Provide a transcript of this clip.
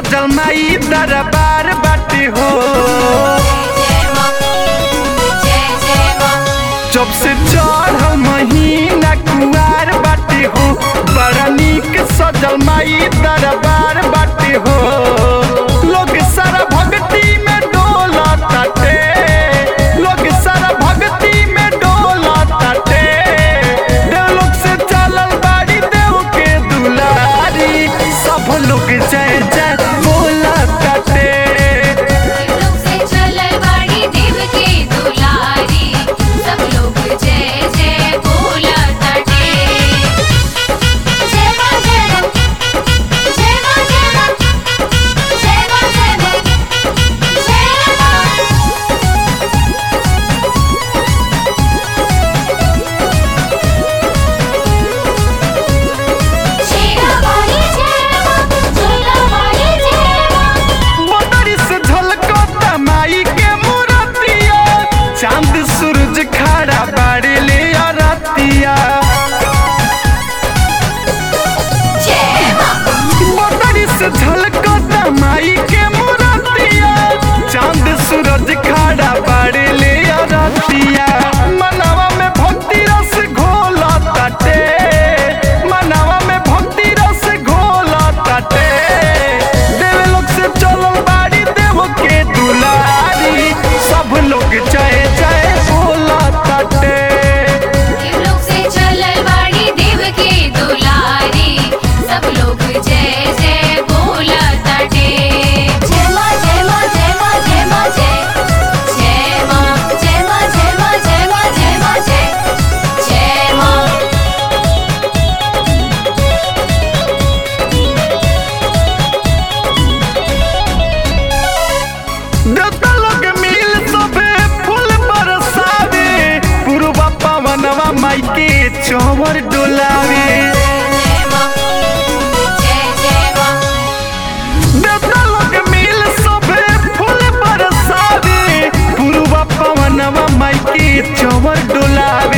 सजल माई दरबार बाटे हो जय मां जय जय मां जब से चढ़ महीना कुआर बाटे हो बड़ा नीक सजल माई दरबार बाटे हो लोग सारा भक्ति में डोला ताटे लोग सारा भक्ति में डोला ताटे देव लोग से चलल बाड़ी देव के दुलारी सब लोग जय जय बोला ताटे लोग से चलल बाड़ी देव के दुलारी सब लोग जय जय बोला ताटे जय मां जय मां जय मां जय मां जय मां जय मां जय मां शेरा वाली जय मां झूला वाली जय मां मोटरी से झलको तमाई के मूरतिया चांद सूरज खड़ा बाड़ी ले रतिया जय मां मोटरी से झलको तमाई के मूरतिया चांद सूरज खड़ा बाड़ी ले रतिया मनवा में भक्ति रस घोला ताटे मनवा में भक्ति रस घोला ताटे देव लोग से चलल बाड़ी देव के दुलारी सब लोग जय जय बोला ताटे देव लोग से चलल बाड़ी देव के दुलारी सब लोग जय जय बोला ताटे जय मां जय मां जय मां जय मां जय जय मां जय मां जय मां जय मां जय मां जय जय मां देवता लोग मिल सबे फूल बरसावे पूर्वा पवनवा माई के चौवर डोलावे जय मां जय जय मां देवता लोग मिल सबे फूल बरसावे पूर्वा पवनवा माई के चौवर डोलावे